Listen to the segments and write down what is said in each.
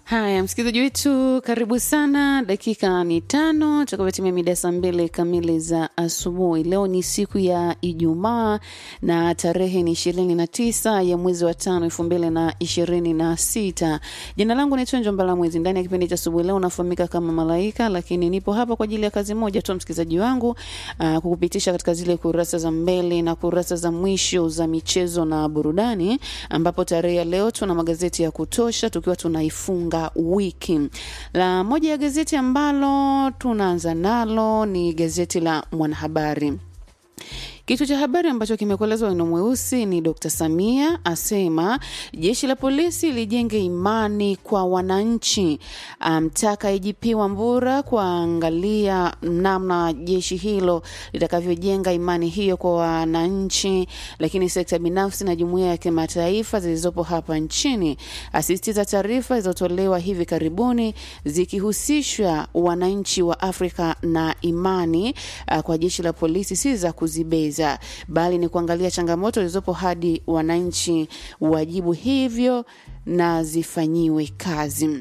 Haya, msikilizaji wetu, karibu sana. Dakika ni tano tukapotimia mida saa mbili kamili za asubuhi. Leo ni siku ya Ijumaa na tarehe ni ishirini na tisa ya mwezi wa tano elfu mbili na ishirini na sita. Jina langu naitwa Njombala Mwezi. Ndani ya kipindi cha asubuhi leo unafahamika kama Malaika, lakini nipo hapa kwa ajili ya kazi moja tu, msikilizaji wangu, aa, kukupitisha katika zile kurasa za mbele na kurasa za mwisho za michezo na burudani, ambapo tarehe ya leo tuna magazeti ya kutosha tukiwa tunaifunga wiki. La moja ya gazeti ambalo tunaanza nalo ni gazeti la Mwanahabari. Kichwa cha habari ambacho kimekuelezwa wino mweusi ni Dr. Samia asema jeshi la polisi lijenge imani kwa wananchi, amtaka um, IGP Wambura kuangalia namna jeshi hilo litakavyojenga imani hiyo kwa wananchi, lakini sekta binafsi na jumuiya ya kimataifa zilizopo hapa nchini. Asisitiza taarifa zilizotolewa hivi karibuni zikihusishwa wananchi wa Afrika na imani uh, kwa jeshi la polisi si za kuzibeza bali ni kuangalia changamoto zilizopo hadi wananchi wajibu hivyo na zifanyiwe kazi.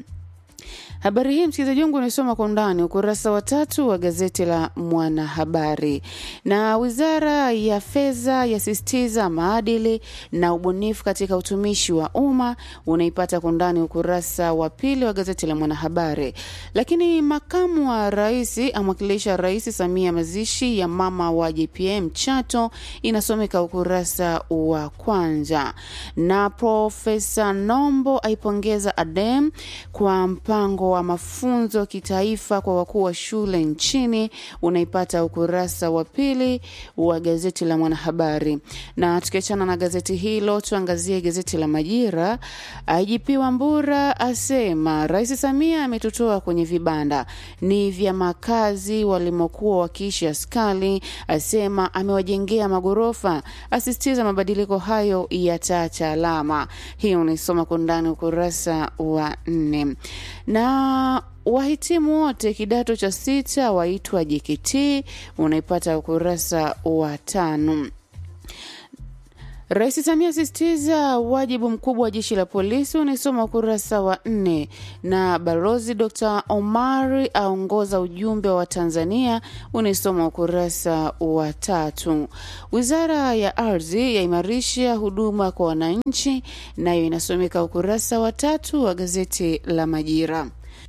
Habari hii msikilizaji wangu unaisoma kwa undani ukurasa wa tatu wa gazeti la Mwanahabari. Na wizara ya fedha yasisitiza maadili na ubunifu katika utumishi wa umma, unaipata kwa undani ukurasa wa pili wa gazeti la Mwanahabari. Lakini makamu wa rais amwakilisha Rais Samia mazishi ya mama wa JPM Chato, inasomeka ukurasa wa kwanza. Na Profesa Nombo aipongeza ADEM kwa mpango wa mafunzo kitaifa kwa wakuu wa shule nchini unaipata ukurasa wa pili wa gazeti la Mwanahabari. Na tukiachana na gazeti hilo, tuangazie gazeti la Majira. IGP Wambura asema Rais Samia ametutoa kwenye vibanda ni vya makazi walimokuwa wakiishi askari, asema amewajengea magorofa, asisitiza mabadiliko hayo yataacha alama. Hii unaisoma kwa ndani ukurasa wa nne na wahitimu wote kidato cha sita waitwa JKT unaipata ukurasa wa tano. Rais Samia asisitiza wajibu mkubwa wa jeshi la polisi unaisoma ukurasa wa nne, na balozi Dr. Omari aongoza ujumbe wa Tanzania unaisoma ukurasa wa tatu. Wizara ya ardhi yaimarisha huduma kwa wananchi, nayo inasomeka ukurasa wa tatu wa gazeti la Majira.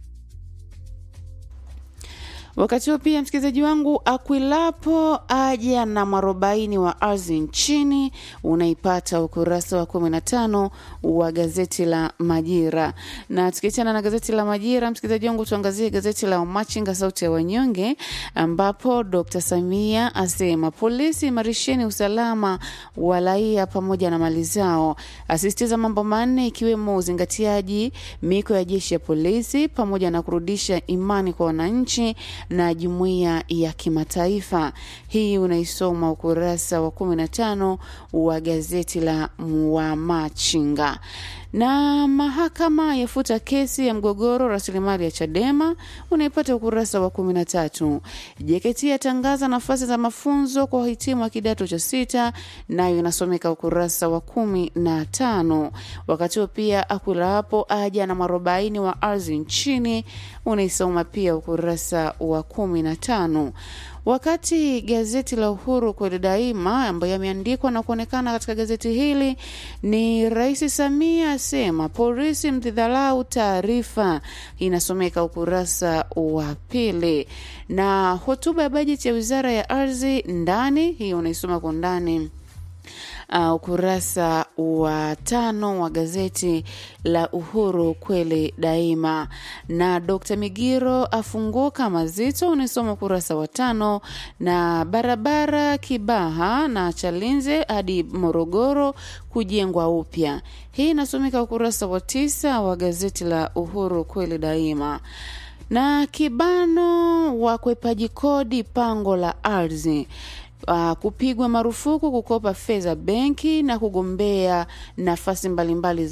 Wakati huo pia, msikilizaji wangu, Akwilapo aja na mwarobaini wa ardhi nchini unaipata ukurasa wa kumi na tano wa gazeti la Majira. Na tukiachana na gazeti la Majira, msikilizaji wangu, tuangazie gazeti la Wamachinga, sauti ya wanyonge, ambapo Dr. Samia asema polisi imarisheni usalama wa raia pamoja na mali zao, asisitiza mambo manne ikiwemo uzingatiaji miko ya jeshi ya polisi pamoja na kurudisha imani kwa wananchi na jumuiya ya kimataifa. Hii unaisoma ukurasa wa kumi na tano wa gazeti la Wamachinga. Na mahakama yafuta kesi ya mgogoro rasilimali ya Chadema unaipata ukurasa wa kumi na tatu. JKT yatangaza nafasi za mafunzo kwa wahitimu wa kidato cha sita, nayo inasomeka ukurasa wa kumi na tano. Wakati huo pia Akula hapo aja na mwarobaini wa ardhi nchini unaisoma pia ukurasa wa kumi na tano wakati gazeti la Uhuru kweli daima ambayo yameandikwa na kuonekana katika gazeti hili ni Rais Samia asema polisi mdhidhalau taarifa, inasomeka ukurasa wa pili, na hotuba ya bajeti ya wizara ya ardhi ndani, hii unaisoma kwa ndani Uh, ukurasa wa tano wa gazeti la Uhuru kweli daima. Na Dr. Migiro afunguka mazito, unisoma ukurasa wa tano. Na barabara Kibaha na Chalinze hadi Morogoro kujengwa upya, hii inasomeka ukurasa wa tisa wa gazeti la Uhuru kweli daima na kibano wakwepaji kodi pango la ardhi uh, kupigwa marufuku kukopa fedha benki na kugombea nafasi mbalimbali za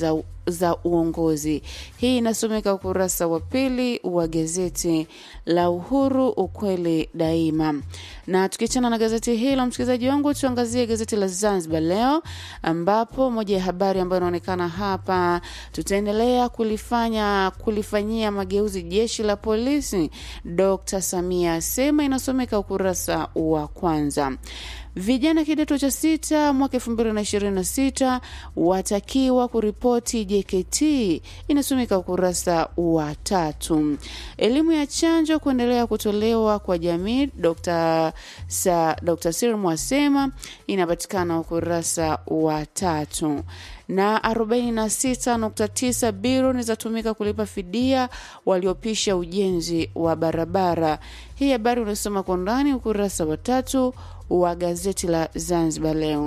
za uongozi. Hii inasomeka ukurasa wa pili wa gazeti la Uhuru, ukweli daima. Na tukiachana na gazeti hilo, msikilizaji wangu, tuangazie gazeti la Zanzibar Leo, ambapo moja ya habari ambayo inaonekana hapa, tutaendelea kulifanya kulifanyia mageuzi jeshi la polisi, Dr. Samia asema, inasomeka ukurasa wa kwanza. Vijana kidato cha sita mwaka elfu mbili na ishirini na sita watakiwa kuripoti JKT, inasomeka ukurasa wa tatu. Elimu ya chanjo kuendelea kutolewa kwa jamii, Dr. Sa, Dr. Sirmu asema, inapatikana ukurasa wa tatu na 46.9 bilioni zatumika kulipa fidia waliopisha ujenzi wa barabara. Hii habari unasoma kwa undani ukurasa wa tatu wa gazeti la Zanzibar Leo.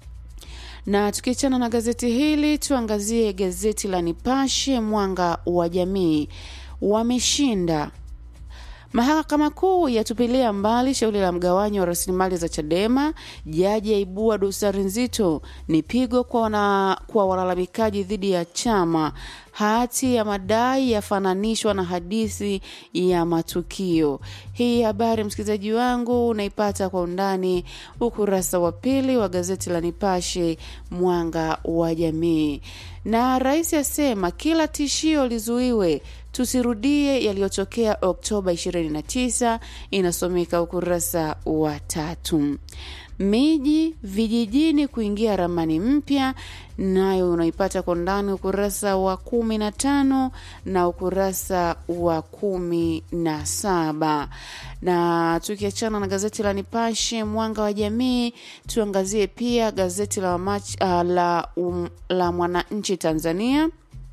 Na tukiachana na gazeti hili, tuangazie gazeti la Nipashe Mwanga wa Jamii. Wameshinda Mahakama Kuu yatupilia mbali shauri la mgawanyo wa rasilimali za Chadema. Jaji aibua dosari nzito, ni pigo kwa, wana, kwa walalamikaji dhidi ya chama. Hati ya madai yafananishwa na hadithi ya matukio. Hii habari msikilizaji wangu unaipata kwa undani ukurasa wa pili wa gazeti la Nipashe Mwanga wa Jamii. Na rais asema kila tishio lizuiwe tusirudie yaliyotokea Oktoba 29, inasomeka ukurasa wa tatu. Miji vijijini kuingia ramani mpya, nayo unaipata kwa ndani ukurasa wa kumi na tano na ukurasa wa kumi na saba. Na tukiachana na gazeti la Nipashe mwanga wa jamii, tuangazie pia gazeti la, mach, uh, la, um, la Mwananchi Tanzania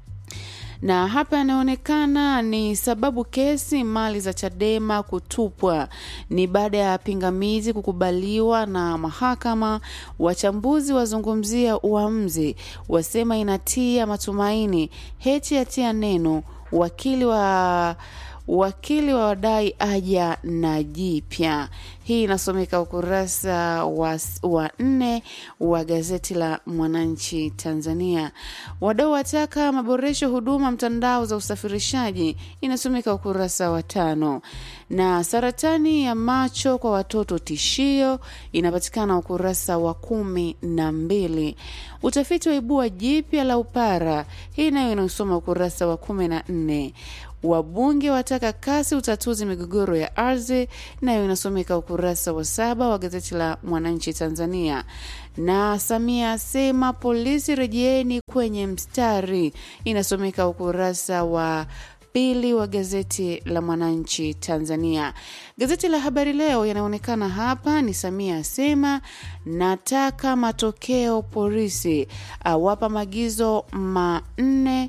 na hapa yanaonekana ni sababu kesi mali za Chadema kutupwa ni baada ya pingamizi kukubaliwa na mahakama. Wachambuzi wazungumzia uamuzi, wasema inatia matumaini. Hechi atia neno wakili wa wakili wa wadai aja na jipya. Hii inasomeka ukurasa wa, wa nne wa gazeti la Mwananchi Tanzania. Wadau wataka maboresho huduma mtandao za usafirishaji, inasomeka ukurasa wa tano. Na saratani ya macho kwa watoto tishio, inapatikana ukurasa wa kumi na mbili. Utafiti wa ibua jipya la upara, hii nayo inaosoma ukurasa wa kumi na nne. Wabunge wataka kasi utatuzi migogoro ya ardhi, nayo inasomeka ukurasa wa saba wa gazeti la Mwananchi Tanzania. Na Samia asema polisi rejeeni kwenye mstari, inasomeka ukurasa wa pili wa gazeti la Mwananchi Tanzania. Gazeti la Habari Leo yanaonekana hapa ni Samia asema nataka matokeo polisi, awapa maagizo manne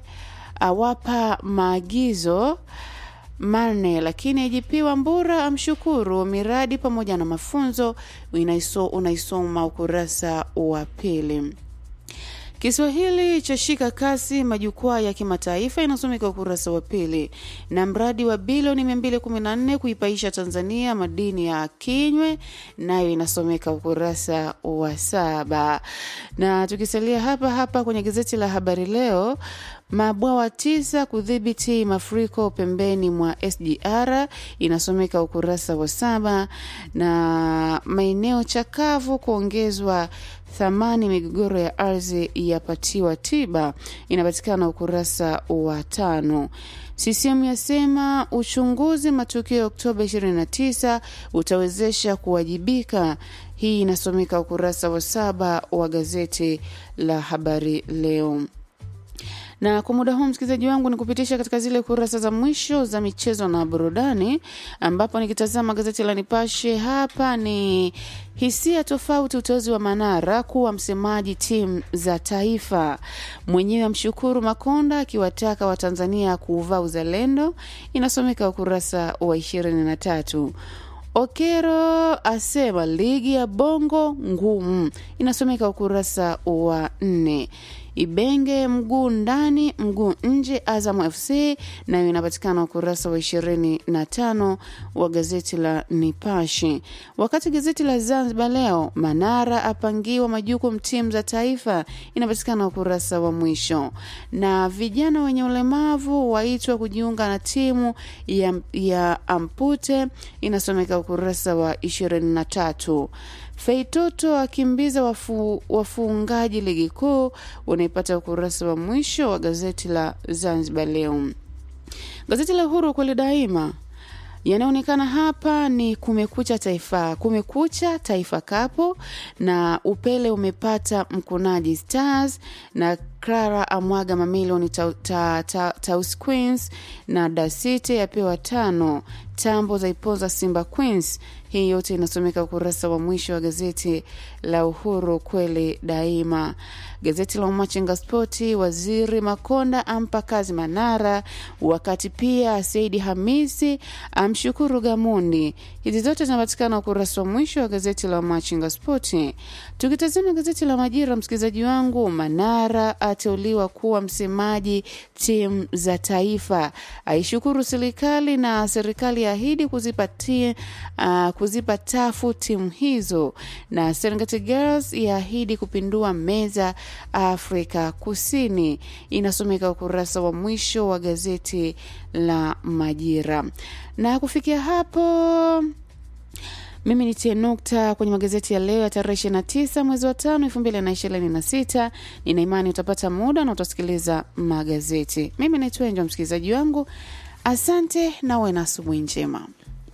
awapa maagizo manne, lakini IGP Wambura amshukuru miradi pamoja na mafunzo. Unaiso, unaisoma ukurasa wa pili. Kiswahili cha shika kasi majukwaa ya kimataifa inasomeka ukurasa wa pili, na mradi wa bilioni 214 kuipaisha Tanzania madini ya kinywe nayo inasomeka ukurasa wa saba. Na tukisalia hapa hapa kwenye gazeti la Habari Leo, mabwawa tisa kudhibiti mafuriko pembeni mwa SGR inasomeka ukurasa wa saba, na maeneo chakavu kuongezwa thamani migogoro ya ardhi yapatiwa tiba inapatikana ukurasa wa tano. CCM yasema uchunguzi matukio ya Oktoba 29 utawezesha kuwajibika. Hii inasomeka ukurasa wa saba wa gazeti la Habari Leo na kwa muda huu msikilizaji wangu ni kupitisha katika zile kurasa za mwisho za michezo na burudani, ambapo nikitazama gazeti la Nipashe hapa ni hisia tofauti, uteuzi wa Manara kuwa msemaji timu za taifa, mwenyewe amshukuru Makonda akiwataka Watanzania kuuvaa uzalendo, inasomeka ukurasa wa ishirini na tatu. Okero asema ligi ya bongo ngumu, inasomeka ukurasa wa nne. Ibenge mguu ndani mguu nje, Azam FC nayo inapatikana ukurasa wa ishirini na tano wa gazeti la Nipashe. Wakati gazeti la Zanzibar Leo, Manara apangiwa majukumu timu za taifa, inapatikana ukurasa wa mwisho, na vijana wenye ulemavu waitwa kujiunga na timu ya, ya Ampute, inasomeka ukurasa wa ishirini na tatu. Feitoto akimbiza wafu, wafungaji ligi kuu, unaipata ukurasa wa mwisho wa gazeti la Zanzibar Leo. Gazeti la Uhuru kweli daima yanaonekana hapa ni Kumekucha Taifa, Kumekucha Taifa Kapo na Upele umepata mkunaji Stars na Clara amwaga mamilioni Taus ta, ta, ta, Queens na Dasite yapewa tano, tambo za ipoza Simba Queens. Hii yote inasomeka ukurasa wa mwisho wa gazeti la Uhuru kweli daima. Gazeti la Umachinga Spoti, waziri Makonda ampa kazi Manara, wakati pia Saidi Hamisi amshukuru Gamundi. Hizi zote zinapatikana ukurasa wa mwisho wa gazeti la Umachinga Spoti. Tukitazama gazeti la Majira, msikilizaji wangu, Manara ateuliwa kuwa msemaji timu za taifa, aishukuru serikali na serikali yaahidi kuzipatia uh, kuzipa tafu timu hizo, na Serengeti Girls yaahidi kupindua meza Afrika Kusini. Inasomeka ukurasa wa mwisho wa gazeti la Majira. Na kufikia hapo mimi nitie nukta kwenye magazeti ya leo ya tarehe ishirini na tisa mwezi wa tano elfu mbili na ishirini na sita. Nina imani utapata muda na utasikiliza magazeti. Mimi naitwa Enjo, msikilizaji wangu, asante na uwe na asubuhi njema.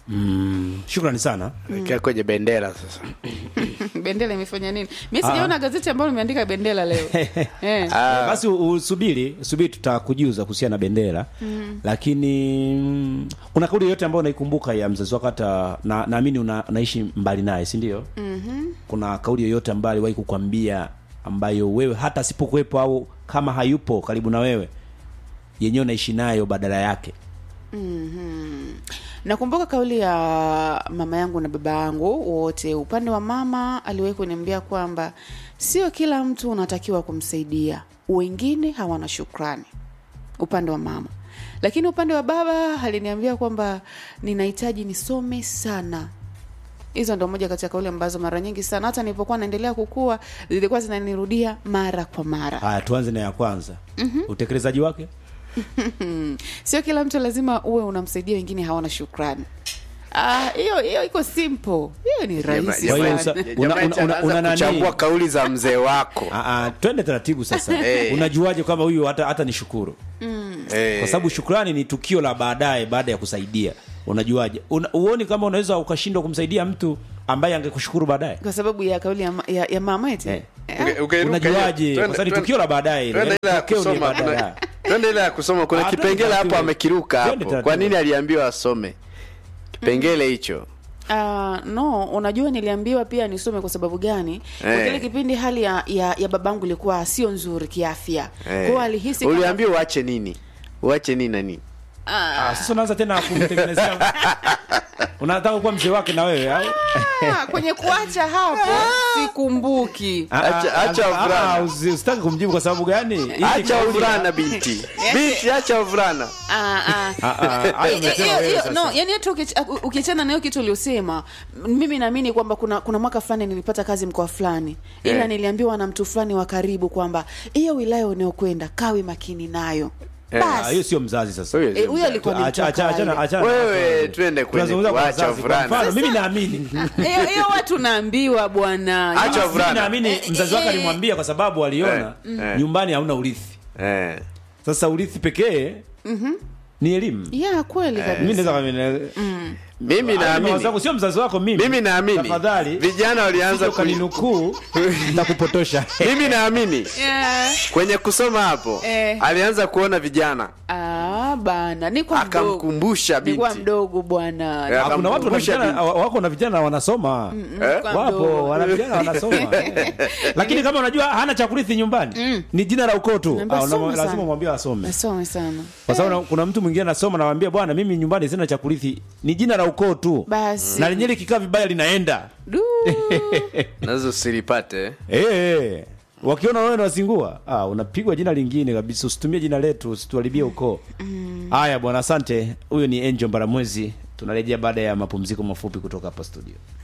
Mm, shukrani sana. Kaa kwenye bendera sasa. bendera imefanya nini? Mi sijaona gazeti ambalo limeandika bendera leo eh. Ah, Basi u- usubiri, subiri tutakujuza kuhusiana na bendera. Lakini mm, kuna kauli yoyote ambayo unaikumbuka ya mzazi wako hata na naamini una, unaishi mbali naye, si ndio? Kuna kauli yoyote ambayo aliwahi kukwambia ambayo wewe hata asipokuwepo au kama hayupo karibu na wewe yenyewe unaishi nayo badala yake? Nakumbuka kauli ya mama yangu na baba yangu wote. Upande wa mama aliwahi kuniambia kwamba sio kila mtu unatakiwa kumsaidia, wengine hawana shukrani. Upande wa mama, lakini upande wa baba aliniambia kwamba ninahitaji nisome sana. Hizo ndo moja kati ya kauli ambazo mara nyingi sana hata nilipokuwa naendelea kukua zilikuwa zinanirudia mara kwa mara. Haya, tuanze na ya kwanza. Utekelezaji wake? Sio kila mtu lazima uwe unamsaidia, wengine hawana shukrani. Ah, hiyo hiyo iko simple, hiyo ni rahisi Kwa hiyo sana. usa- jamaa una- una- eti anaanza una nani? kuchambua kauli za mzee wako. Ah, ah, twende taratibu sasa. Eh. Unajuaje kwamba huyu hata hata ni shukuru? Eh, Kwa sababu shukrani ni tukio la baadaye baada ya kusaidia. Unajuaje? Una, uoni kama unaweza ukashindwa kumsaidia mtu ambaye angekushukuru baadaye? kwa sababu ya kauli ya, ma- ya, ya mama eti Eh. Eh, uke- ukairuka Unajuaje? hiyo. Kwa Twende- sababu ni twende- tukio la baadaye. twende ile. ile ya Tukio ni kusoma, baadaye. kuna- twende ile ya kusoma. Kuna Ah, twende kipengele hapo taratibu. amekiruka Twende hapo. taratibu. Kwa nini aliambiwa asome kipengele hicho? ah, no, unajua niliambiwa pia nisome kwa sababu gani? Kwa Eh. kile kipindi hali ya, ya, ya babangu ilikuwa sio nzuri kiafya, kwa Eh. hiyo alihisi kama- Uliambiwa uache nini? Uache nini na nini? Ah, Ah, sasa unaanza tena kumtengenezea. Unataka kuwa mzee wake na wewe au? ah, kwenye kuacha hapo sikumbuki. Ah, ah, Acha- acha ah, wavulana. ah, usi- Usitaki kumjibu kwa sababu gani? Hii Acha kauli- uvulana binti. Binti acha uvulana. Ah, ah. Ah, ah, hayo Eh, umesema hiyo- wewe hiyo- sasa. no, yani hata ukiach- ukiachana na hiyo kitu uliosema, m- mimi naamini kwamba kuna kuna mwaka fulani nilipata kazi mkoa fulani, ila Eh. niliambiwa na mtu fulani wa karibu kwamba hiyo wilaya unayokwenda kawe makini nayo. Eh, Ah, Basi hiyo sio mzazi sasa. Huyo eh, sio huyo mzazi. alikuwa ni mtu Acha- wa acha- achana- kawaida. achana- Wewe, achana. twende kwenye Tunazungumza kwa kuacha wazazi. Kwa wavulana. mfano, mimi naamini hiyo hiyo watu naambiwa bwana. Acha Yaani- wavulana. Mimi naamini Eh, mzazi wake eh, alimwambia kwa sababu aliona Eh, eh. nyumbani hauna urithi. Eh. Sasa urithi pekee ni elimu. ya kweli kabisa. Mimi naweza kama Mimi Hayo ni mawazo naamini yangu, sio mzazi wako mimi. mimi naamini Tafadhali vijana walianza usije ku... ukaninukuu nitakupotosha. mimi naamini Yeah. kwenye kusoma hapo Eh. alianza kuona vijana Ah, bana, nilikuwa mdogo. akamkumbusha Nilikuwa binti mdogo bwana. Eh, Ah, Kuna watu wana akamkumbusha vijana binti. wako na vijana wanasoma. Eh? Nilikuwa mdogo. Wapo wana vijana wanasoma. Eh. Lakini kama unajua hana cha kurithi nyumbani, ni jina la ukoo tu. Naambia Ah, una- some sana. Lazima mwambie asome. Nasome sana. Kwa sababu na- kuna mtu mwingine anasoma na anamwambia bwana, mimi nyumbani sina cha kurithi. Ni jina la ukoo tu. Basi. Na lenyewe likikaa vibaya linaenda. Du. nazo silipate Eh. wakiona wewe unazingua ah, unapigwa jina lingine kabisa usitumie jina letu usituharibie ukoo haya bwana asante huyu ni angel mbaramwezi tunarejea baada ya mapumziko mafupi kutoka hapa studio